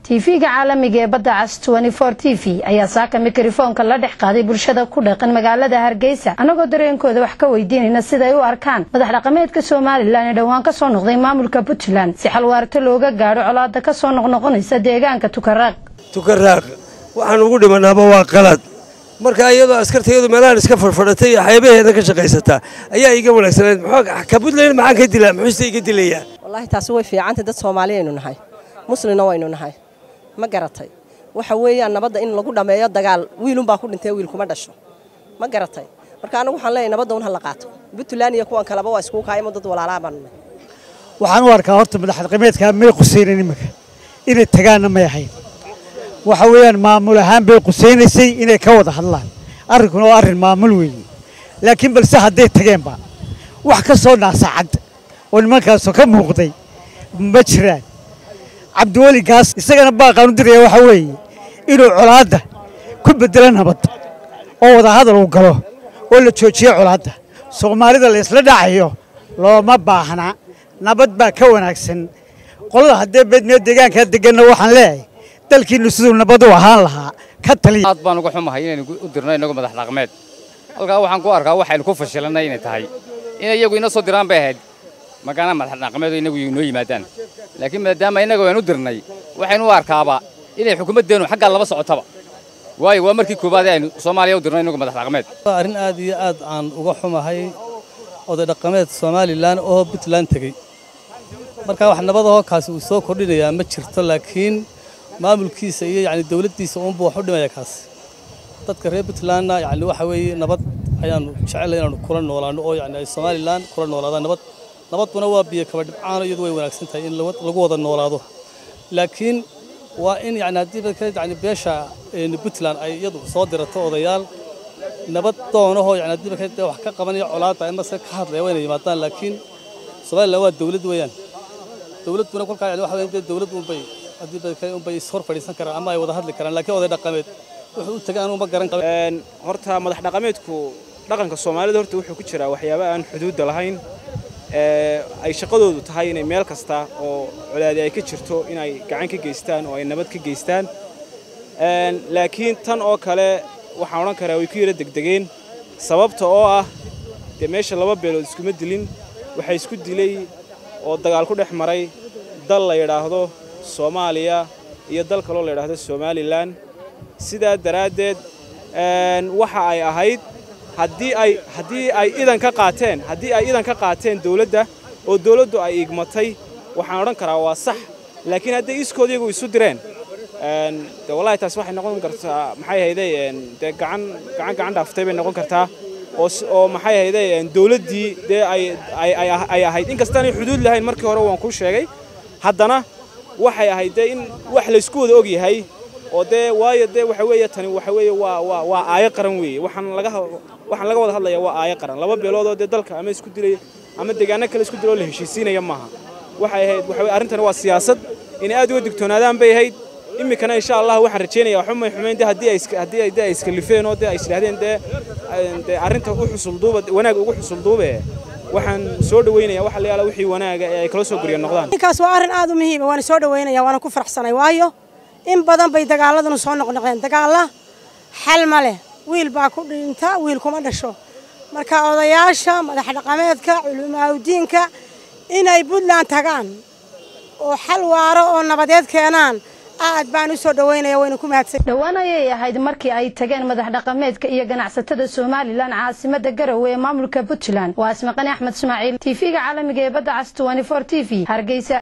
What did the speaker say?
tv-ga caalamiga ee badda cas t v ayaa saaka mikrofoonka la dhex qaaday bulshada ku dhaqan magaalada hargeysa annagoo dareenkooda wax ka weydiinayna siday u arkaan madax dhaqameedka somalilan ee dhowaan ka soo noqday maamulka puntland si xalwaarto looga gaadho colaada ka soo noqnoqonaysa deegaanka tukaraaq tukaraaq waxaan ugu dhimanaaba waa qalad marka iyadoo askartayadu meelahan iska fadhfadhatay iyo xeebaheeda ka shaqaysataa ayaa iga wanaagsaneed ka puntland maxaan ka dilaa muxuuse iga dilayaa wallaahi taasi way fiicantay dad soomaaliyaynu nahay muslimna waynu nahay ma garatay waxa weeyaan nabadda in lagu dhammeeyo dagaal wiilunbaa ku dhintay wiil kuma dhasho ma garatay marka anagu waxaan leeyahay nabadda un ha la qaato puntland iyo kuwan kaleba waa iskugu kaayamo dad walaalaa baanu nahay waxaan u arkaa horta madax dhaqameedkaa may qusaynan iminka inay tagaanna may ahayn waxa weeyaan maamul ahaan bay qusaynaysay inay ka wada hadlaan arrinkuna waa arrin maamul weeye laakiin balse hadday tageenba wax ka soo naasacad oo nimankaasoo ka muuqday ma jiraan cabdiweli gaas isagana baaqaan u diraya waxaa weeye inuu colaadda ku beddelo nabad oo wadahadal uu galo oo la joojiyo colaadda soomaalida la isla dhacayo looma baahna nabad baa ka wanaagsan qolada haddee beedmee deegaankaa deganna waxaan leeyahay dalkiinnu siduu nabad u ahaan lahaa ka taliya aad baan uga xumahay inaynu u dirno innagu madax dhaqmeed halkaa waxaan ku arkaa waxaynu ku fashilannay inay tahay inay iyagu ina soo diraan bay ahayd magaana madax dhaqameedu inagu inoo yimaadaan laakiin maadaama innaga waan u dirnay waxaynu u arkaaba inay xukuumaddeennu xaggaa laba socotaba waayo waa markii koowaad aynu soomaaliya u dirno inagu madax dhaqameed waa arrin aad iyo aad aan uga xumahay oday dhaqameed somalilan oo puntland tegey marka wax nabadahoo kaasi uu soo kordhinayaa ma jirto laakiin maamulkiisa iyo yacni dawladdiisa uunbuu wax u dhimaya kaasi dadka reer puntlandna yacni waxa weeye nabad ayaannu jecellay inaannu kula noolaanno oo yacni ay somalilan kula noolaadaan nabad nabaduna waa biyo kaba dhibcaano iyadu way wanaagsan tahay in lagu wada noolaado laakiin waa in yani haddii yani beesha puntland ay iyadu soo dirato odayaal nabad doonahoo yani haddii bakay wax ka qabanaya colaadda amase ka hadlaya waa inay yimaadaan laakiin somaliland waa dawlad weeyaan dawladduna kolkaa yani waxa weeye dawlad unbay haddii bakay unbay is hor fadhiisan karaan ama ay wada hadli karaan laakiin oday dhaqameed wuxuu u tagay anuu ma garan qaba horta madax dhaqameedku dhaqanka soomaalida horta wuxuu ku jiraa waxyaaba aan xuduudda lahayn ay shaqadoodu tahay inay meel kasta oo colaadi ay ka jirto inay gacan ka geystaan oo ay nabad ka geystaan laakiin tan oo kale waxaan odhan karaa way ku yara degdegeen sababta oo ah dee meesha laba beelood iskuma dilin waxaa isku dilay oo dagaal ku dhex maray dal la yidhaahdo soomaaliya iyo dal kaloo la yidhaahdo somalilan sidaa daraaddeed waxa ay ahayd haddii ay haddii ay idan ka qaateen haddii ay idan ka qaateen dawladda oo dawladdu ay igmatay waxaan odhan karaa waa sax laakiin hadday iskood iyagu isu direen de wallahi taas waxay noqon kartaa maxay hayday dee gacan gacan gacan dhaaftay bay noqon kartaa oo oo maxay hayday dawladdii dee ay ay ay ahayd inkastaanay xuduud lahayn markii hore waan kuu sheegay haddana waxay ahayd dee in wax laysku wada og yahay oo dee waayo dee waxa weeye tani waxa weeye waa waa waa aayo qaran weeye waxaan laga waxaan laga wada hadlayaa waa aayo qaran laba beelood oo dee dalka ama isku dilay ama deegaano kale isku diloo la heshiisiinaya maaha waxay ahayd waxa weye arrintani waa siyaasad inay aad uga digtoonaadaan bay ahayd iminkana insha allah waxaan rajaynayaa xumay xumayn dee haddii ay haddii ay dee ay iskalifeen oo dee ay isdhahdeen dee dee arrinta u xusulduuba wanaag ugu xusulduube waxaan soo dhawaynayaa waxa la yaala wixii wanaaga ee ay kala soo guriya noqdaan ninkaas waa arrin aad u muhiima waana soo dhawaynaya waana ku faraxsanay waayo in badan bay dagaaladanu soo noqnoqdeen dagaalla xal ma leh wiil baa ku dhinta wiil kuma dhasho marka odayaasha madax dhaqameedka culimaaudiinka inay puntland tagaan oo xal waaro oo nabadeed keenaan aad baan u soo dhawaynaya wayna ku mahadsan dhowaan ayay ahayd markii ay tageen madax dhaqameedka iyo ganacsatada somalilan caasimada garowe ee maamulka puntland waa asmaqani axmed ismaaciil tv-ga caalamiga ee badda cas t v hargeysa